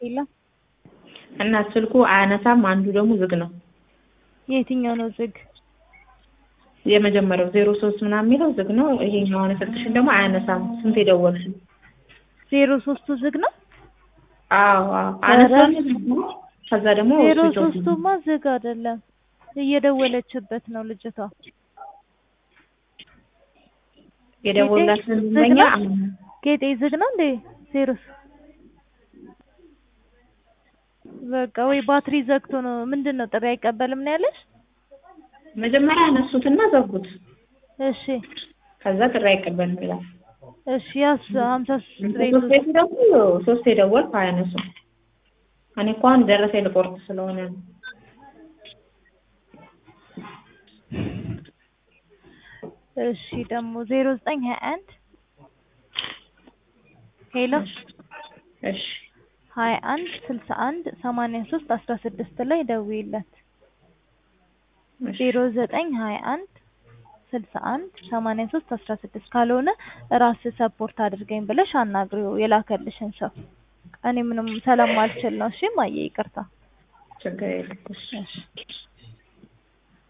የለም። እና ስልኩ አያነሳም፣ አንዱ ደግሞ ዝግ ነው። የትኛው ነው ዝግ? የመጀመሪያው ዜሮ ሶስት ምናምን የሚለው ዝግ ነው። ይሄኛው አሁን የሰጥሽን ደግሞ አያነሳም። ስንት የደወልሽ? ዜሮ ሶስቱ ዝግ ነው። አዎ አዎ አነሳም። ከዛ ደግሞ ዜሮ ስዊች ኦፍ ነው። ሶስቱማ ዝግ አይደለም፣ እየደወለችበት ነው ልጅቷ። የደወላትን ዝግ ደንበኛ ነው? አሁን ጌጤ ዝግ ነው እንዴ? ዜሮ ስ- በቃ ወይ ባትሪ ዘግቶ ነው ምንድን ነው ጥሪ አይቀበልም ነው ያለሽ? መጀመሪያ ያነሱትና ዘጉት። እሺ ከዛ ጥሪ አይቀበልም ይላል። እሺ ያስ ሀምሳ ሶስት ቤት ሶስት ቤት ደግሞ ሶስት የደወልኩ አያነሱም። እኔ እኮ አሁን ደረሰ ልቆርጥ ስለሆነ ነው። እሺ ደግሞ ዜሮ ዘጠኝ ሀያ አንድ ሄሎ እሺ ሀያ አንድ ስልሳ አንድ ሰማንያ ሶስት አስራ ስድስት ላይ ደውይለት። እሺ ዜሮ ዘጠኝ ሀያ አንድ ስልሳ አንድ ሰማንያ ሶስት አስራ ስድስት ካልሆነ ራስ ሰፖርት አድርገኝ ብለሽ አናግሪው የላከልሽን ሰው። እኔ ምንም ስለማልችል ነው። እሺ ማየ ይቅርታ። ችግር የለም። እሺ እሺ